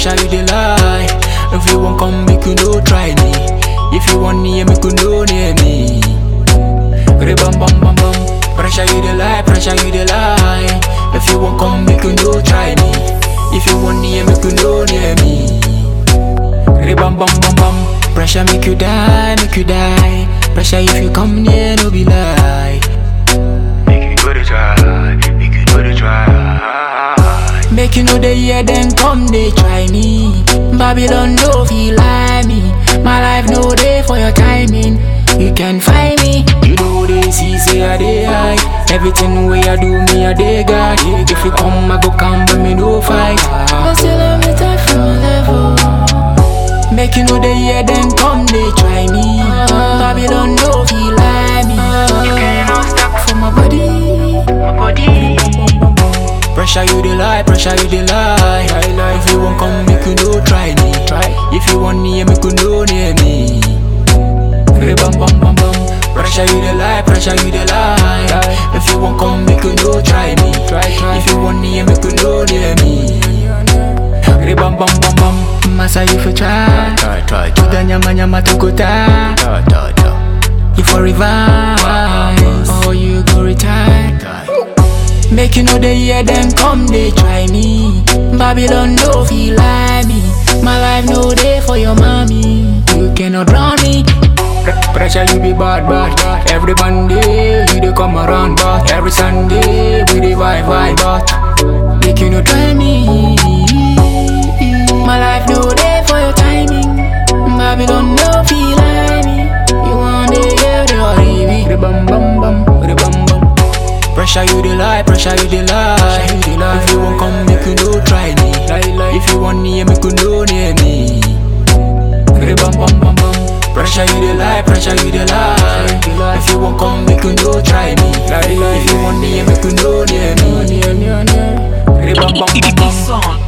pressure you the lie. If you won't come, make you no try me. If you want me, make you no near me. Re bam bam bam bam. Pressure you the lie, pressure you the lie. If you won't come, make you no try me. If you want me, make you no near me. Re bam bam bam bam. Pressure make you die, make you die. Pressure if you come near, no be lie. Make you do the try, make you do the try. Make you know the year then come they try me. Babylon no feel like me. My life no day for your timing. You can find me. You know they see say I dey high. Everything way I do me I dey God. If you come I go come but me no fight. But still I'm the type for my level. Make you know the year then come they try me. Babylon no feel like me. You know stuck For my body. my body. Pressure you the lie, pressure you the lie. If you won't come, make you no try me. Try. If you want me, make you no near me. Re bam bam bam bam. Pressure you the lie, pressure you the lie. If you won't come, make you no try me. Try, try. If you want me, make you no near me. Re bam bam bam bam. Massa you for try. Try, try, Tuda nyama nyama tukuta. try, try, try. You for revise, or you go retire. Make you know the year then come they try me. Babylon no feel like me. My life no day for your mommy. You cannot drown me. Pre- Pressure you be bad bad. Every Monday you dey come around but every Sunday we dey vibe vibe but make you no try me. My life no day for your timing. Babylon no feel like me. You want to hear the oribi. The bam bam bam, the bam bam. Pressure you the lie, pressure you the lie. If you won't come, make you no try me. If you want me, make you no near me. Re bam bam bam bam. Pressure you the lie, pressure you the lie. If you won't come, make you no try me. If you want me, make you no near me. Re bam bam bam bam. Song